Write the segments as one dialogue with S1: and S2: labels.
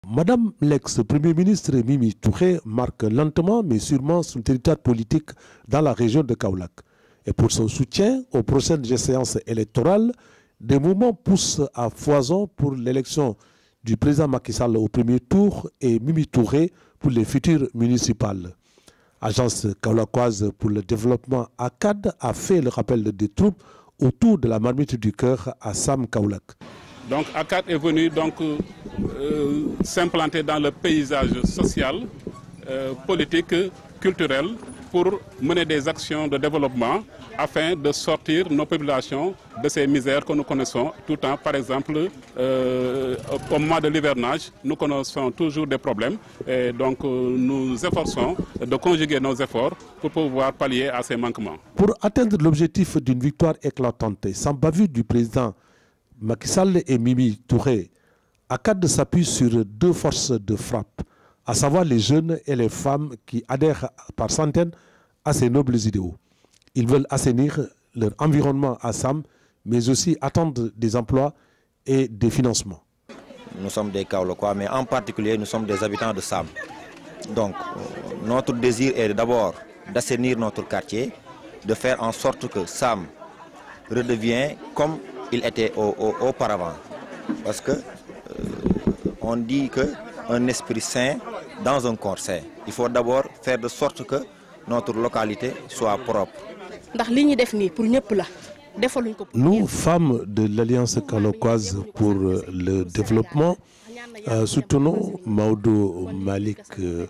S1: Madame l'ex-premier ministre Mimi Touré marque lentement mais sûrement son territoire politique dans la région de Kaolack. Et pour son soutien aux prochaines séances électorales, des mouvements poussent à foison pour l'élection du président Macky Sall au premier tour et Mimi Touré pour les futures municipales. Agence kaolackoise pour le développement ACAD a fait le rappel des troupes autour de la marmite du cœur à Sam Kaolack.
S2: Donc ACAD est venu donc euh, s'implanter dans le paysage social, euh, politique, culturel pour mener des actions de développement afin de sortir nos populations de ces misères que nous connaissons tout le temps. Par exemple, euh, au moment de l'hivernage, nous connaissons toujours des problèmes et donc euh, nous efforçons de conjuguer nos efforts pour pouvoir pallier à ces manquements.
S1: Pour atteindre l'objectif d'une victoire éclatante et sans bavure du président Macky Sall et Mimi Touré, ACAD s'appuie sur deux forces de frappe, à savoir les jeunes et les femmes qui adhèrent par centaines à ces nobles idéaux. Ils veulent assainir leur environnement à Sam, mais aussi attendre des emplois et des financements.
S3: Nous sommes des Kaolackois, mais en particulier nous sommes des habitants de Sam. Donc notre désir est d'abord d'assainir notre quartier, de faire en sorte que Sam redevienne comme il était au, au, auparavant. Parce que euh, on dit que un esprit sain dans un corps sain. Il faut d'abord faire de sorte que notre localité soit propre.
S1: Nous, femmes de l'Alliance kaolackoise pour le développement, euh, soutenons Maudo Malik euh,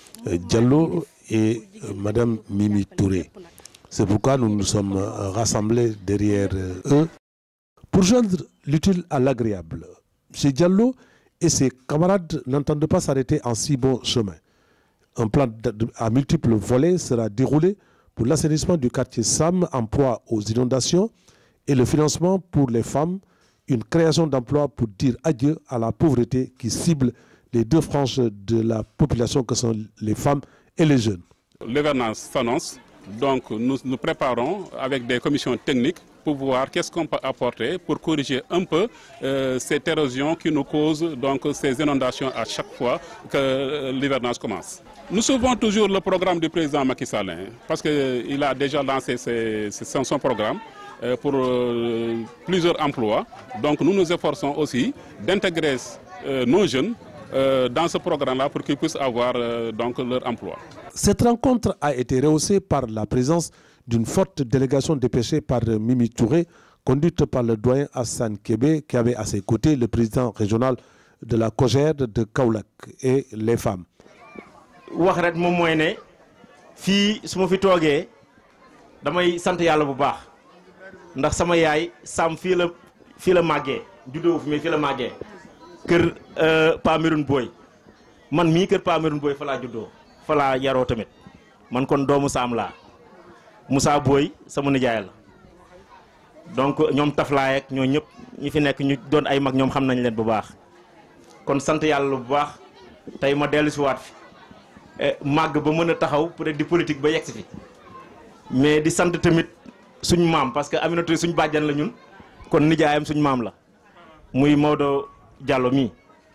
S1: Diallo et euh, Madame Mimi Touré. C'est pourquoi nous nous sommes rassemblés derrière eux pour joindre l'utile à l'agréable. Chez Diallo et ses camarades n'entendent pas s'arrêter en si bon chemin. Un plan à multiples volets sera déroulé pour l'assainissement du quartier Sam en proie aux inondations et le financement pour les femmes, une création d'emplois pour dire adieu à la pauvreté qui cible les deux franges de la population que sont les femmes et les jeunes.
S2: L'hivernage s'annonce, donc nous nous préparons avec des commissions techniques pour voir qu'est-ce qu'on peut apporter pour corriger un peu euh, cette érosion qui nous cause donc ces inondations à chaque fois que l'hivernage commence. Nous suivons toujours le programme du président Macky Sall hein, parce qu'il a déjà lancé ses, ses, son programme euh, pour euh, plusieurs emplois. Donc nous nous efforçons aussi d'intégrer nos jeunes dans ce programme-là pour qu'ils puissent avoir donc leur emploi.
S1: Cette rencontre a été rehaussée par la présence d'une forte délégation dépêchée par Mimi Touré, conduite par le doyen Hassan Kébé, qui avait à ses côtés le président régional de la COGER de Kaolack et les femmes.
S4: wax rek moom mooy ne fii su ma fi toogee damay sant yàlla bu baax ndax sama yaay Sam fii la fii la màggee juddoo fi mais fii la màggee kër Pa Meroune Boy man mii kër Pa Meroune Boy fa laa juddoo fa laa yaroo tamit man kon doomu Sam laa Moussa Boy sama nijaay la donc ñoom taflaay ak ñoo ñëpp ñi fi nekk ñu doon ay mag ñoom xam nañ leen bu baax kon sant yàlla bu baax tey ma dellu si waat fi màgg ba mën a taxaw peut être di politique ba yegg si fi mais di sant tamit suñ maam parce que Aminata suñ bàjjan la ñun kon nijaayam suñ maam la muy Maodo Diallo mii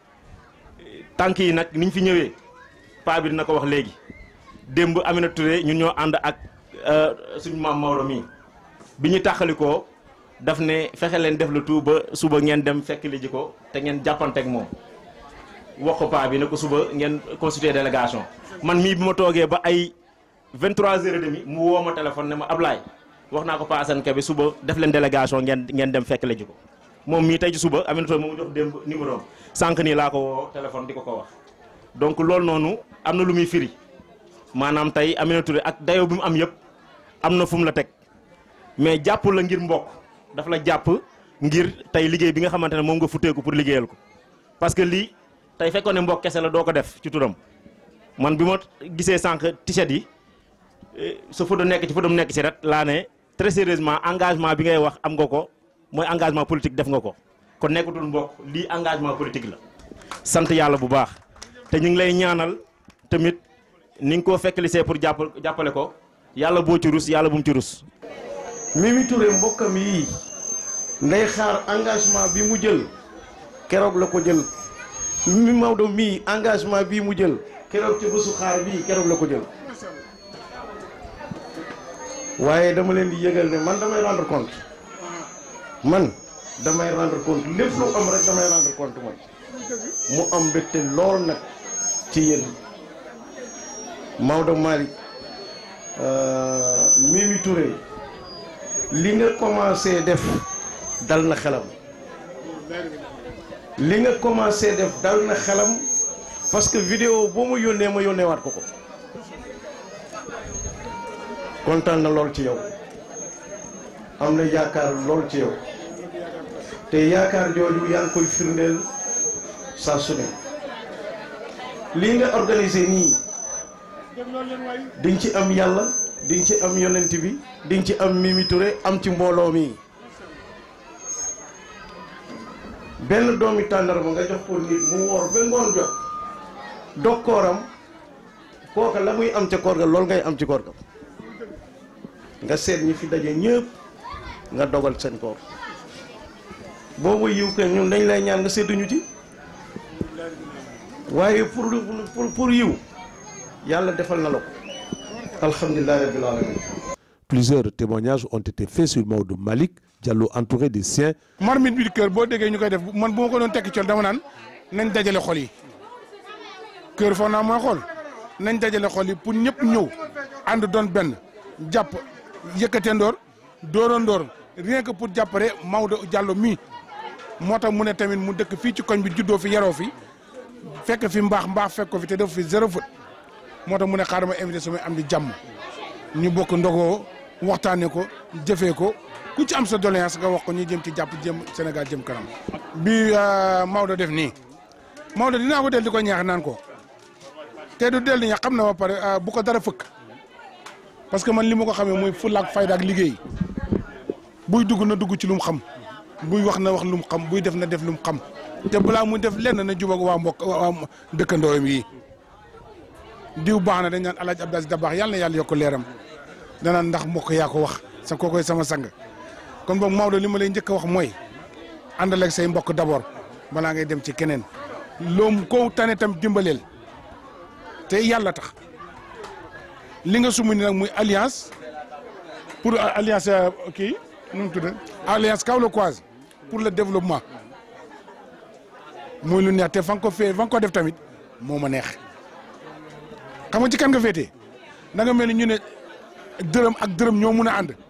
S4: tànk yi nag niñ fi ñëwee paa bi dina ko wax léegi démb Aminata Touré ñun ñoo ànd ak suñ maam Maodo mii bi ñu tàqalikoo daf ne fexe leen def le tout ba suba ngeen dem fekk li ji ko te ngeen jàppanteeg moom wax ko paa bi ne ko suba ngeen constituer délégation man mii bi ma toogee ba ay 23 heures et demi mu woo ma téléphone ne ma Ablaye wax naa ko Pa Assane Kebe suba def leen délégation ngeen ngeen dem fekk la ji ko moom mii tey ci suba Aminata moom jox démb numéro am sànq nii laa ko woo téléphone di ko ko wax donc loolu noonu am na lu muy firi maanaam tey Aminata Touré ak dayoo bi mu am yëpp am na fu mu la teg mais jàpp la ngir mbokk daf la jàpp ngir tey liggéey bi nga xamante ne moom nga futteeku pour liggéeyal ko parce que lii tey fekkoon ne mbokk kese la doo ko def ci turam man bi ma gisee sànq t-shirt yi sa photo nekk ci photo mu nekk ci ret laa ne très sérieusement engagement bi ngay wax am nga ko mooy engagement politique def nga ko kon nekkatul mbokk lii engagement politique la sant yàlla bu baax te ñu ngi lay ñaanal tamit ni nga koo fekk lisee pour jàpp jàppale ko yàlla boo ci rus yàlla bu mu ci rus
S5: Mimi Touré mbokkam yii nday xaar engagement bi mu jël keroog la ko jël mi Maodo mii engagement bii mu jël keroog ci bésu xaar bii keroog la ko jël waaye dama leen di yëgal ne man damay rendre compte man damay rendre compte lépp lu am rek damay rendre compte man mu am mbégte lool nag ci yéen Maodo Malick Mimi Touré li nga commencé def dal na xelam li nga commencé def dal na xelam parce que vidéo boo ma yónnee ma yónnee waat ko ko kontaan na lool ci yow am na yaakaar lool ci yow te yaakaar jooju yaa ngi koy firndeel saa su ne lii nga organisé nii di nga ci am yàlla di nga ci am yonent bi di nga ci am Mimi Touré am ci mbooloo mi benn doomi tàndarma nga jox ko nit mu woor ba ngoon jot dog kooram kooka la muy am ca koor ga loolu ngay am ci koor ga nga seet ñi fi daje ñëpp nga dogal seen koor boobu yiw kay ñun dañ lay ñaan nga sedduñu ci waaye pour pour pour yiw yàlla defal na la ko alhamdulilah rabbil alamin
S1: Plusieurs témoignages ont été faits sur Maodo Malick Diallo entouré des siens.
S6: marmite bi kër boo déggee ñu koy def man bu ma ko doon tekki col dama naan nañ dajale xol yi kër foog naa mooy xol nañ dajale xol yi pour ñëpp ñëw ànd doon benn jàpp yëkkatee ndoor dooroon ndoor rien que pour jàppale Maodo Diallo mii moo tax mu ne tamit mu dëkk fii ci koñ bi juddoo fi yaroo fi fekk fi mbaax mbaax fekk ko fi te def fi zéro faute moo tax mu ne xaaral ma invité samay am di jàmm ñu bokk ndogoo waxtaanee ko jëfee ko ku ci am sa doléance nga wax ko ñu jëm ci jàpp jëm Sénégal jëm kanam. bi Maodo def nii Maodo dinaa ko del di ko ñaax naan ko te du del di ñaax xam na ba pare bu ko dara fëkk parce que man li ma ko xamee mooy fulla ak fayda ak liggéey buy dugg na dugg ci lu mu xam buy wax na wax lu mu xam buy def na def lu mu xam te balaa muy def lenn na jubag waa mbokk waa dëkkandooyam yi diw baax na dañ naan El Hadj Abdou Aziz Dabakh yàlla na yàlla yokk leeram danaan ndax mbokk yaa ko wax sa kookoy sama sang kon boog Maodo li ma lay njëkk a wax mooy àndal ak say mbokk d'abord balaa ngay dem ci keneen loo ko tane tam dimbaleel te yàlla tax li nga sumu ni nag muy alliance pour alliance kii nu mu tudd alliance kaolackoise pour le développement muy lu neex te fa nga ko fee fa nga ko def tamit moo ma neex xam nga ci kan nga féetee da nga mel ni ñu ne dërëm ak dërëm ñoo mun a ànd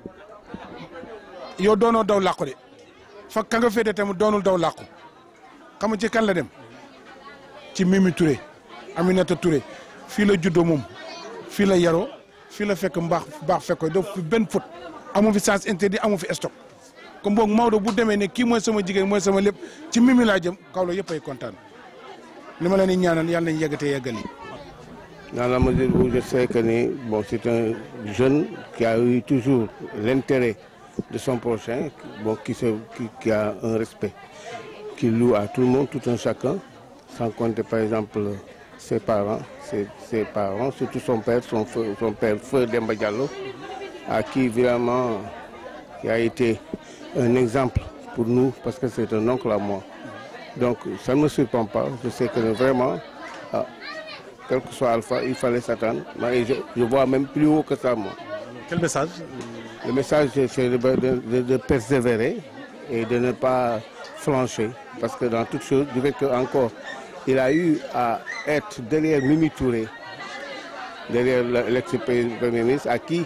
S6: yow doonoo daw làqu de fa ka nga féetee tamit doonul daw làqu xam nga ci kan la dem ci Mimi Touré Aminata Touré fii la juddoo moom fii la yaroo fii la fekk mbaax baax fekk ko def fi benn fóot amu fi sens interdit amu fi stock comme boog Maodo bu demee ne kii mooy sama jigéen mooy sama lépp ci Mimi laa jëm kaw la yëpp ay kontaan li ma leen di ñaanal yàlla nañ yeggatee yeggali.
S7: Dans la mesure où je sais que bon, c'est un jeune qui a eu toujours l'intérêt de son prochain, bon, qui, se, qui, qui, a un respect, qui loue à tout le monde, tout un chacun, sans compter par exemple ses parents, ses, ses parents, surtout son père, son, feu, son père Feu Demba Diallo, à qui vraiment il a été un exemple pour nous, parce que c'est un oncle à moi. Donc ça ne me surprend pas, je sais que vraiment, ah, quel que soit Alpha, il fallait s'attendre. Mais je, je, vois même plus haut que ça, moi.
S5: Quel message
S7: Le message, c'est de, de, de, de, persévérer et de ne pas flancher. Parce que dans toute chose, du fait qu'encore, il a eu à être derrière Mimi Touré, derrière l'ex-premier ministre, à qui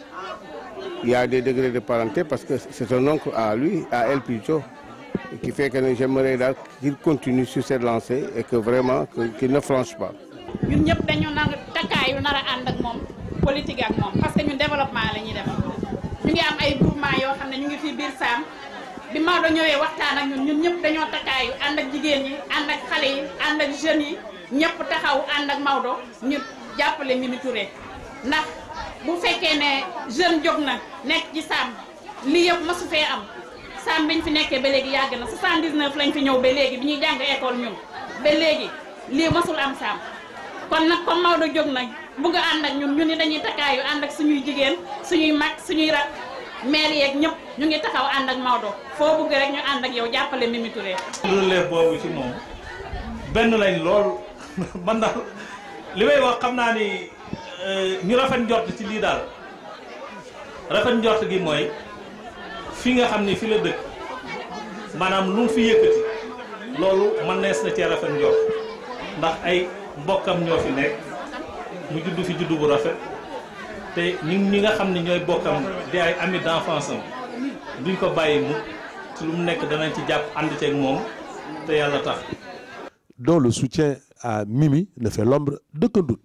S7: il y a des degrés de parenté, parce que c'est un oncle à lui, à elle plutôt, qui fait que j'aimerais qu'il continue sur cette lancée et que vraiment, qu'il ne flanche pas.
S8: ñun ñëpp dañu nar takkaayu nar a ànd ak moom politique ak moom parce que ñun développement la ñuy def ñu ngi am ay groupement yoo xam ne ñu ngi fii biir Saam bi Maodo ñëwee waxtaan ak ñun ñun ñëpp dañoo takkaayu ànd ak jigéen ñi ànd ak xale yi ànd ak jeunes yi ñëpp taxaw ànd ak Maodo ñu jàppale Mimi Touré ndax bu fekkee ne jeune jóg na nekk ci Saam lii yëpp masu fee am Saam biñ fi nekkee ba léegi yàgg na 79 lañ fi ñëw ba léegi bi ñuy jàng école ñun ba léegi lii masul am Saam kon nag comme Maodo jóg nag bugg a ànd ak ñun ñu ni dañuy takkaayu ànd ak suñuy jigéen suñuy mag suñuy rak maire yeeg ñëpp ñu ngi taxaw ànd ak Maodo foo bugg rek ñu ànd ak yow jàppale Mimi Touré.
S9: relève boobu ci moom benn lañ lool man daal li may wax xam naa ni ñu rafet njort ci lii daal rafet njort gi mooy fi nga xam ni fi la dëkk maanaam lu mu fi yëkkati loolu man nees na cee rafet njort ndax ay mbokkam ñoo fi nekk mu judd fi judd bu rafet te ñi ñi nga xam ne ñooy bokkam di ay amis d'enfance am duñ ko bàyyi mu ci lu mu nekk danañ ci jàpp ànd ceeg moom te yàlla tax
S1: dont le soutien à Mimi ne fait l'ombre d'aucun doute.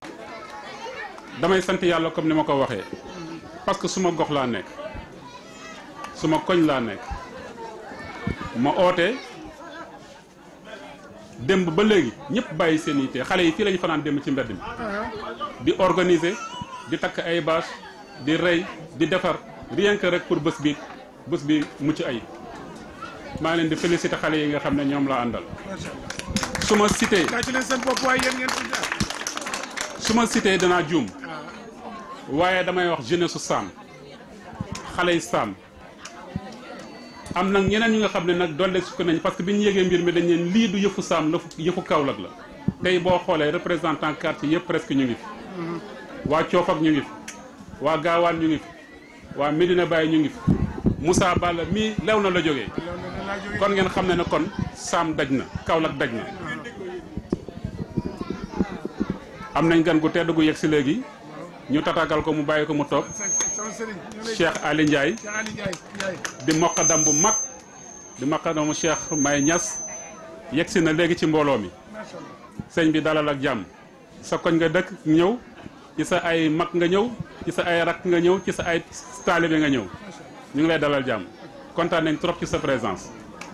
S2: damay sant yàlla comme ni ma ko waxee parce que suma gox laa nekk suma koñ laa nekk ma oote démb ba léegi ñëpp bàyyi seen yitte xale yi fii lañu fanaan démb ci mbedd mi di organiser di takk ay bâche di rey di defar rien que rek pour bés bi bés bi mucc ay maa ngi leen di féliciter xale yi nga xam ne ñoom laa àndal su ma cité su ma cité danaa juum waaye damay wax jeunesse su Saam xale yi Saam am nag ñeneen ñi nga xam ne nag doole sukk nañ parce que bi ñu yégee mbir mi dañ leen lii du yëfu Saam la yëfu Kaolack la tey boo xoolee représentant quartier yëpp presque ñu ngi fi waa Coofak ñu ngi fi waa Gaawaan ñu ngi fi waa Medina Baye ñu ngi fi Moussa Balla mii lew na la jógee kon ngeen xam ne ne kon Saam daj na Kaolack daj na am nañ gan gu tedd gu yegg si léegi ñu tatagal ko mu bàyyi ko mu toog Cheikh Ali Ndiaye di moqadam bu mag di moqadamu Cheikh May Niass yegg si na léegi ci mbooloo mi sëñ bi dalal ak jàmm sa koñ nga dëkk ñëw ci sa ay mag nga ñëw ci sa ay rakk nga ñëw ci sa ay taalibe nga ñëw ñu ngi lay dalal jàmm kontaan nañ trop ci sa présence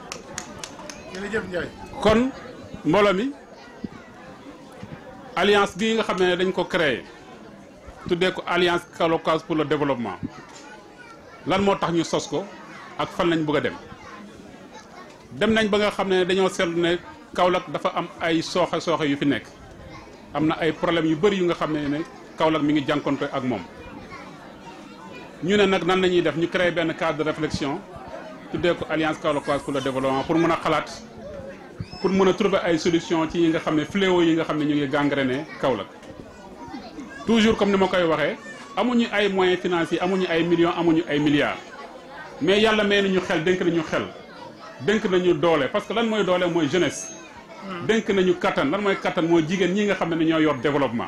S2: kon mbooloo mi alliance bii nga xam ne dañ ko créé tuddee ko alliance kaolackoise pour le développement lan moo tax ñu sos ko ak fan lañ bëgg a dem dem nañ ba nga xam ne dañoo seetlu ne Kaolack dafa am ay sooxe sooxe yu fi nekk am na ay problèmes yu bëri yu nga xam ne ne Kaolack mi ngi jànkonte ak moom ñu ne nag nan la ñuy def ñu créé benn cadre de réflexion tuddee ko alliance kaolackoise pour le développement pour mën a xalaat pour mën a trouver ay solution ci yi nga xam ne fléau yi nga xam ne ñu ngi gangréné Kaolack toujours comme ni ma koy waxee amuñu ay moyens financiers amuñu ay millions amuñu ay milliards mais yàlla may nañu xel dénk nañu xel dénk nañu doole parce que lan mooy doole mooy jeunesse dénk nañu kattan lan mooy kattan mooy jigéen ñi nga xam ne ñoo yor développement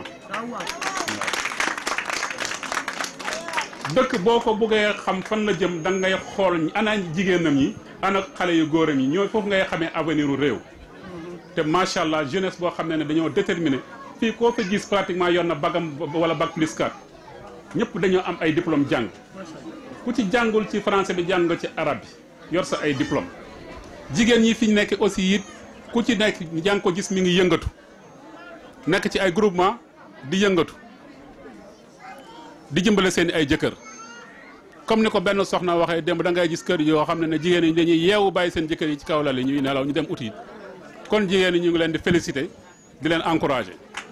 S2: dëkk boo ko bëggee xam fan la jëm da ngay xool ana jigéenam yi ana xale yu góoram yi ñoo foofu ngay xamee avenir u réew te macha allah jeunesse boo xam ne ne dañoo déterminé fii koo fa gis pratiquement yor na bagam wala bac plus 4 ñëpp dañoo am ay diplôme jàng ku ci jàngul ci français bi jàng nga ci arabe bi yor sa ay diplôme jigéen ñi fi nekk aussi it ku ci nekk jàng ko gis mi ngi yëngatu nekk ci ay groupement di yëngatu di jëmbale seen ay jëkkër comme ni ko benn soxna waxee démb da ngay gis kër yoo xam ne ne jigéen ñi dañuy yeewu bàyyi seen jëkkër yi ci kaw lal yi ñuy nelaw ñu dem uti kon jigéen ñi ñu ngi leen di féliciter di leen encourager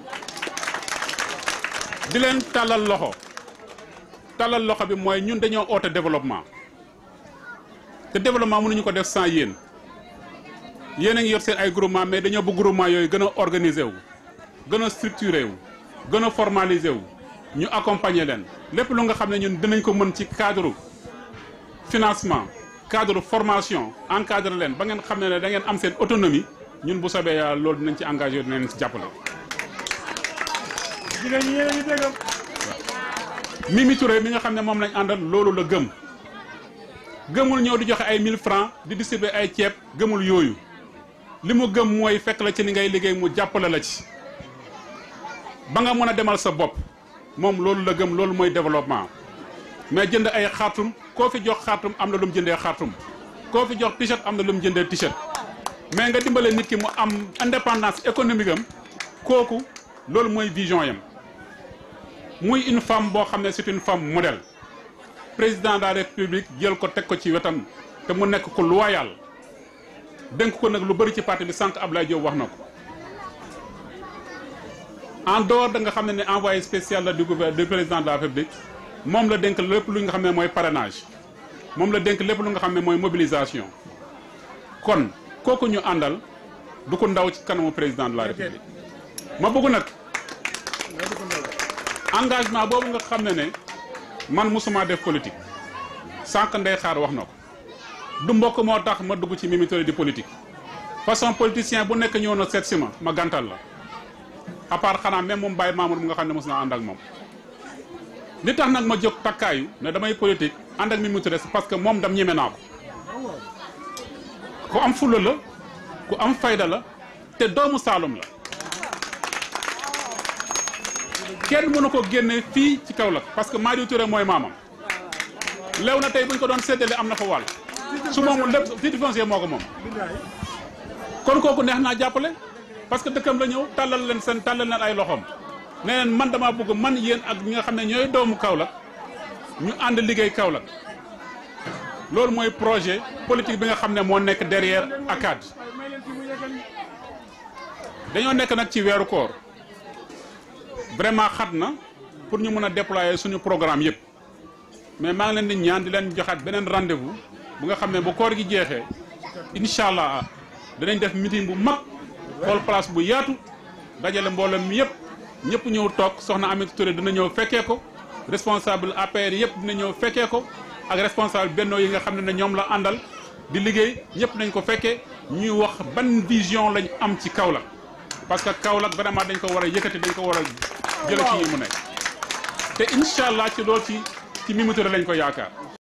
S2: di leen tàllal loxo tàllal loxo bi mooy ñun dañoo oote développement te développement mënuñu ko def sans yéen yéen a ngi yor seen ay groupement mais dañoo bëgg groupement yooyu gën a organiser wu gën a structuré wu gën a formaliser wu ñu accompagner leen lépp lu nga xam ne ñun dinañ ko mën ci cadre financement cadre formation encadre leen ba ngeen xam ne ne da ngeen am seen autonomie ñun bu sobee yàlla loolu dinañ ci engagé dinañ ci jàppale.
S6: jigéen ñi yéen a ngi dégg
S2: Mimi Touré mi nga xam ne moom lañ àndal loolu la gëm gëmul ñëw di joxe ay 1000 francs di distribuer ay ceeb gëmul yooyu li mu gëm mooy fekk la ci li ngay liggéey mu jàppale la ci ba nga mën a demal sa bopp moom loolu la gëm loolu mooy développement mais jënd ay xartum koo fi jox xartum am na lu mu jëndee xartum koo fi jox t-shirt am na lu mu jëndee t-shirt mais nga dimbale nit ki mu am indépendance économique am kooku loolu mooy vision yam muy une femme boo xam ne c'est une femme modèle président de la république jël ko teg ko ci wetam te mu nekk ko loyal dénk ko nag lu bëri ci parti bi sànq Abdoulaye Diop wax na ko en dehors da nga xam ne ne envoyé spécial la du gouvernement du président de la république moom la dénk lépp lu nga xam ne mooy parrainage moom la dénk lépp lu nga xam ne mooy mobilisation kon kooku ñu àndal du ko ndaw ci kanamu président de la république ma bëgg nag engagement boobu nga xam ne ne man musuma def politique sànq ndey xaar wax na ko du mbokk moo tax ma dugg ci Mimi Touré di politique façon politicien bu nekk ñëw na seet si ma ma gàntal la à part xanaa même moom Baye Mamour mu nga xam ne mos naa ànd ak moom li tax nag ma jóg takkaayu ne damay politique ànd ak Mimi Touré parce que moom dam ñeme naa ko ku am fulla la ku am fayda la te doomu Saalum la kenn mënu ko génne fii ci Kaolack parce que Madi Touré mooy maamam lew na tey bu ñu ko doon séddale am na fa wàll su moomul lépp titre foncier moo ko moom kon kooku neex naa jàppale parce que dëkkam la ñëw tàllal leen seen tàllal leen ay loxoom ne leen man damaa bëgg man yéen ak ñi nga xam ne ñooy doomu Kaolack ñu ànd liggéey Kaolack loolu mooy projet politique bi nga xam ne moo nekk derrière ACAD dañoo nekk nag ci weeru koor vraiment xat na pour ñu mën a déployer suñu programme yëpp mais maa ngi leen di ñaan di leen joxaat beneen rendez-vous bu nga xam ne bu koor gi jeexee incha allah danañ def meeting bu mag xool place bu yaatu dajale mbooloo mi yëpp ñëpp ñëw toog soxna Aminata Touré dina ñëw fekkee ko responsable APR yëpp dina ñëw fekkee ko ak responsable bennoo yi nga xam ne ne ñoom la àndal di liggéey ñëpp nañ ko fekkee ñuy wax ban vision lañ am ci Kaolack parce que Kaolack vraiment dañ ko war a yëkkati dañ ko war a jële ci yi mu nekk te incha allah ci loolu ci ci Mimi Touré lañ ko yaakaar